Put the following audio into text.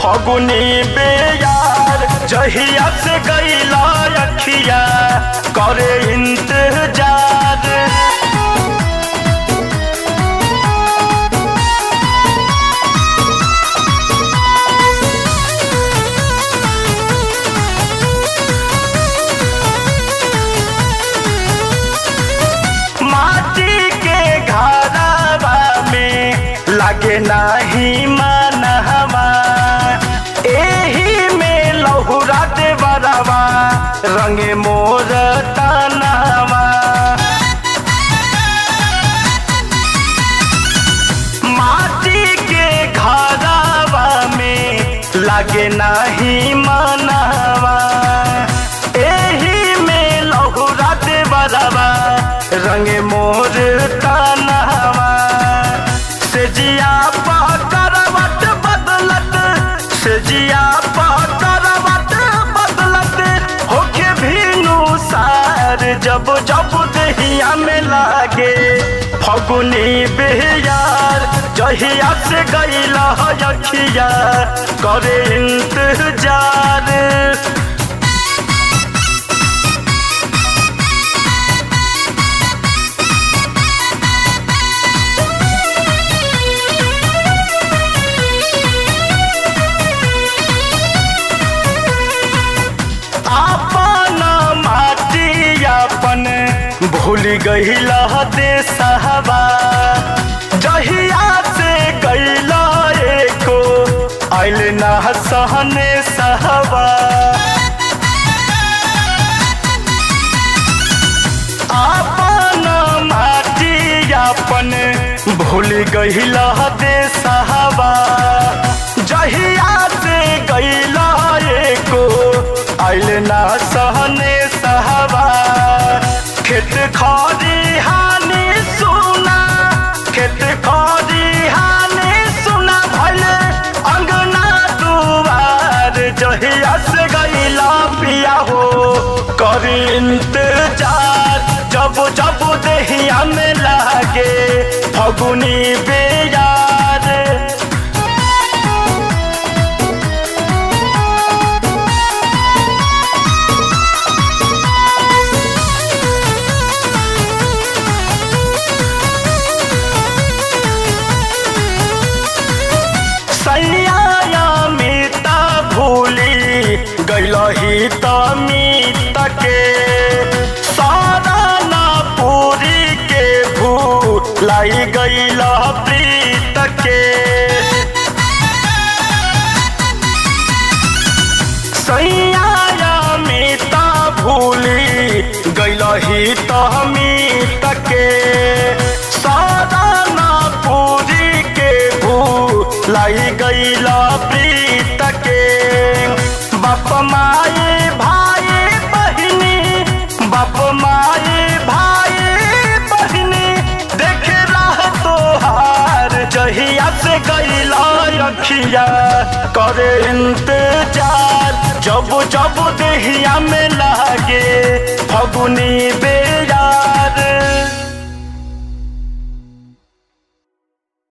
फगुनी बेयार जहिया से गईला अखिया करे इंतजार माटी के घरवा में लगे नाही मनहवा एही में लहुरा दे बरवा रंगे मोर तनवा माटी के घरवा में लगे नाही मनवा एही में लहुरा दे बरवा रंगे मोर तनवा से जिया करवट बदलत से जिया करवट बदलत होके भीनु सार जब जब दहिया में लागे फगुनी बेयार जहिया से गईला अखिया करे इंतजार आपन माटी अपन भूल गईला देशहबा जहिया से गईला एको आइल ना सहने सहबा आपन माटी अपन भूल गईला देशहबा जहिया से गईला एको आइल ना सहने सहबा खेत खरी हानि सुना खेत खरी हानि सुना भले अंगना दुआर जहिया से गईला पिया हो करी इंतजार जब जब दहिया में लागे फगुनी बेयार सैया मीता भूली गैलही त मीत के सारा ना पूरी के भूलाई गैल प्रीत के सैया मीता भूली गैलही त मीत के सारा ना पूरी के भूलाई गैला प्रीत के बाप माए भाई बहिनी बाप माए भाई बहिनी देखे रह तोहार जहिया से गैला अखिया करे इंतजार जब जब देहिया में लागे फगुनी बेया